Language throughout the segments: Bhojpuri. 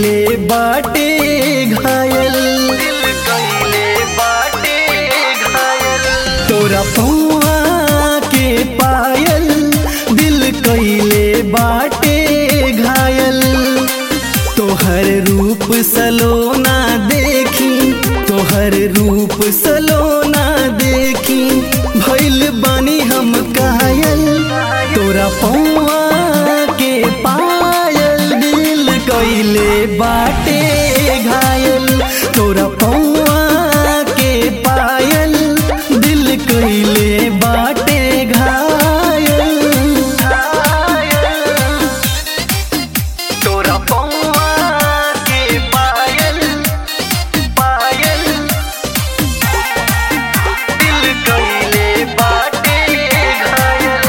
कैले बाटे घायल दिल कइले बाटे घायल तोरा पौआ के पायल दिल कैले बाटे घायल तोहर रूप सलोना देखी तोहर रूप सलोना देखी भइल बानी हम कायल तोरा पौआ के पायल दिल कैले बाटे घायल तोरा पौआ के पायल दिल कैले बाटे घायल तोरा पौआ के पायल पायल दिल कइले बाटे घायल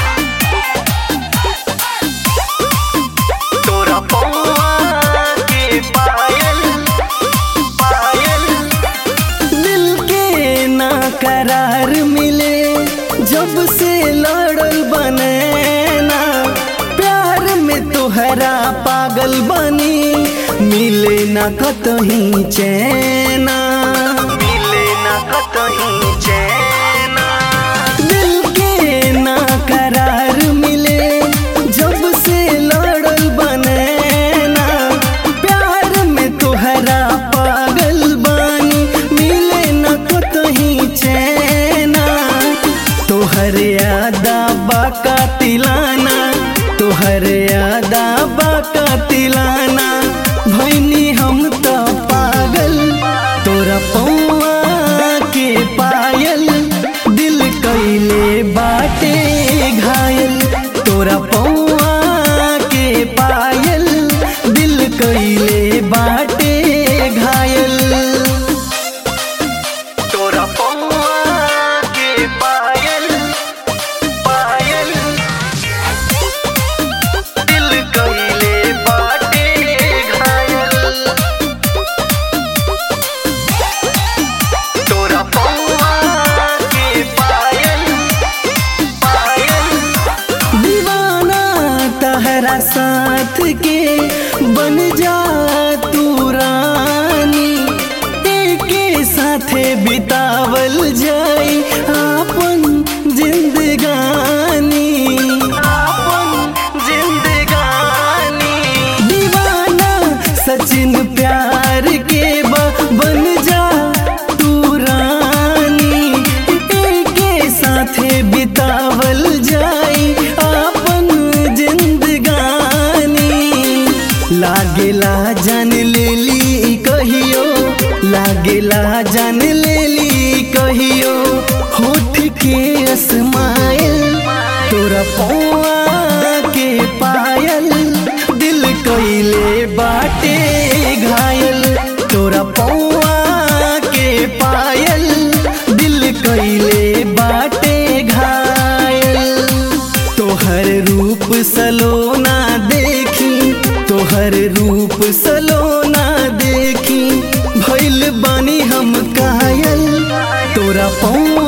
तोरा पौआ के पायल पायल दिल के ना करार मिले जब से लड़ल बने ना प्यार में तोहरा पागल बनी मिले ना कतही चैना मिले ना कतहीं चैना दिल के ना करार मिले जब से लड़ल बने ना प्यार में तोहरा पागल बानी मिले न कतही चैना तोहर यादा बाका तिलाना तोहर यादा बाका तिलाना भैनी हम तो पागल तोरा पौआ के पायल दिल कैले बाटे घायल तोरा पौआ के पायल दिल कैले बाटे घायल तोरा पौआ के पायल पायल दिल कइले बाटे घायल तोरा पौआ के पायल पायल दीवाना तहरा साथ के बन जा तू रानी एके साथे बितावल जाई आपन जिंदगानी आपन जिंदगानी दीवाना सचिन प्यार के बा बन जा तू रानी एके साथे बितावल जाई आपन जिंदगानी लागेला जान लेली कहियो लागेला जान लेली कहियो होठ के अस्माइल तोरा पौआ के पायल दिल कैले बाटे घायल तोरा पौआ के पायल दिल कैले बाटे घायल तोहर रूप सलोना देखी तोहर रूप सलोना देखी भइल बानी हम कायल तोरा पौआ